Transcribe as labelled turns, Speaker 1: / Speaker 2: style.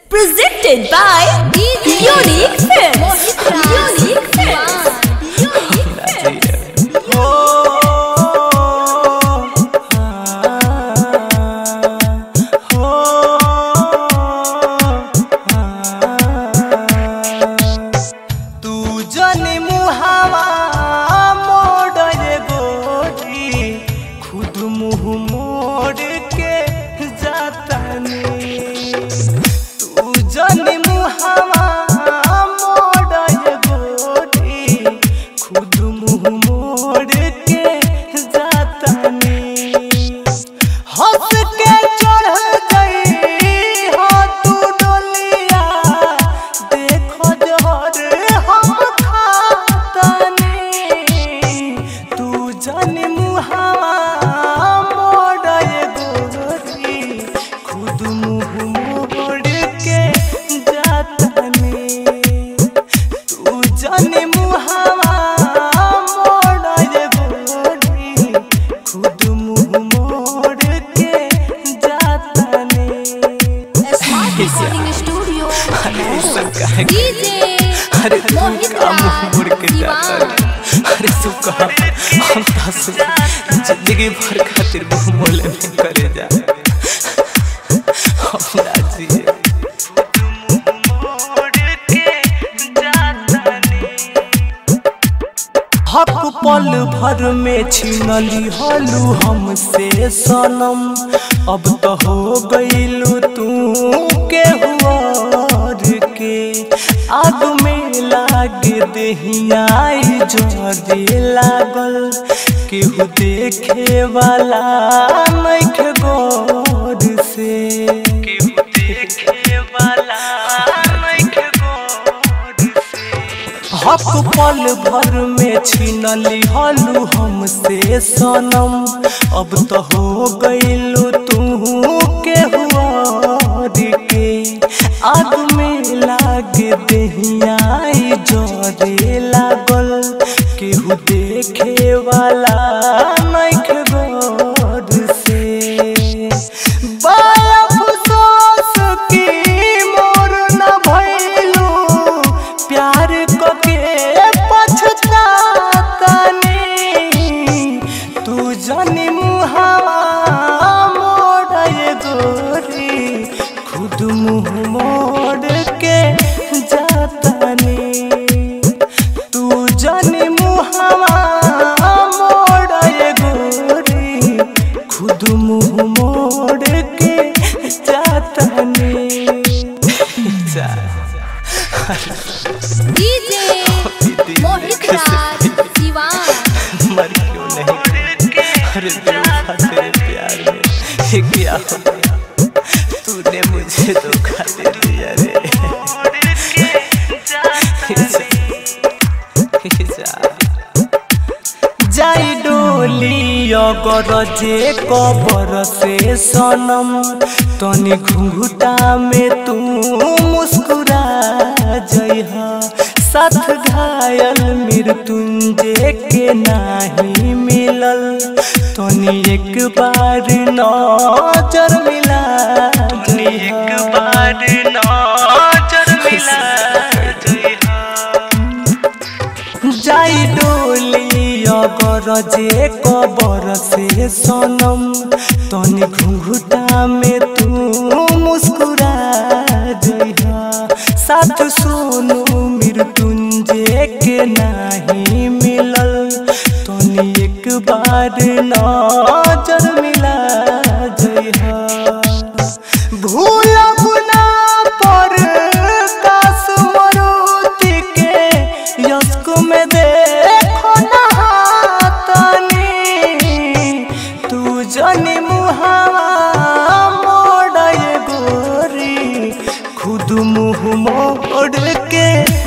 Speaker 1: Presented by Unique Films. Unique Films. Unique Films.
Speaker 2: तू जनी मुहावा मोड़ रे गोरी खुद मुंह मोड़ के जातनी तू जनी मुहावा मोड़ रे गोरी खुद मुंह मोड़ के जातनी हंस के चढ़ गई हो तू डोलिया देखो जोर हम खातनी तू जन मुहावा मोड़ गोरी खुद मुंह मोड़ के जातनी तू जन मुहावा मोड़ गोरी खुद मुंह मोड़ के जातनी
Speaker 1: Smart Recording Studio. DJ
Speaker 2: अरे तू
Speaker 1: मोहित
Speaker 2: का मुंह
Speaker 1: राज
Speaker 2: मोड़ के जाता
Speaker 1: दीवान।
Speaker 2: रे अरे तू कहा हम दस जिंदगी भर खातिर मुंह मोले में करे जा हम राजी हक पल भर में छीनली हलू हमसे सनम अब तो हो गईलू तू के हुआर के आग में लाग दहियाई जोरे लागल केहू देखे वाला नख गौर से केहू देखे वाला नख गौर से हक पल भर में छीनली हलू हमसे सनम अब तो हो गईलू तू के हुआर के आग में लाग दहियाई जोरे लागल केहू देखे वाला नख गौर से बड़ा अफसोस की मोर न भइलू प्यार कके पछतातनी तू जनी मुहावा मोड़ गोरी खुद मुंह मोड़ के जातनी तू जनी मुहावा मोड़ गोरी खुद मुंह मोड़ के जातनी जा
Speaker 1: DJ मोहित राज दीवान।
Speaker 2: मर क्यों नहीं अरे धोखा तेरे प्यार में ये क्या हो गया तूने मुझे धोखा दे दिया रे जाई डोली अगर जे कबर से सनम तनी घुंघुटा में तू मुस्कुरा जइहा साथ घायल मृत्युंजय के नाही मिलल तनी एक बार नजर मिला तनी एक बार नजर मिला जाई डोली अगर जे कबर से सनम तनी घुंघुटा में तू मुस्कुरा जइहा साथ सोनू मृत्युंजय के नाही मिलल तनी एक बार नजर मिला जइहा भूलब ना पर काश मरुति के यस्क में देखो नहातनी तू जनी मुहावा मोड़ गोरी खुद मुंह मोड़ के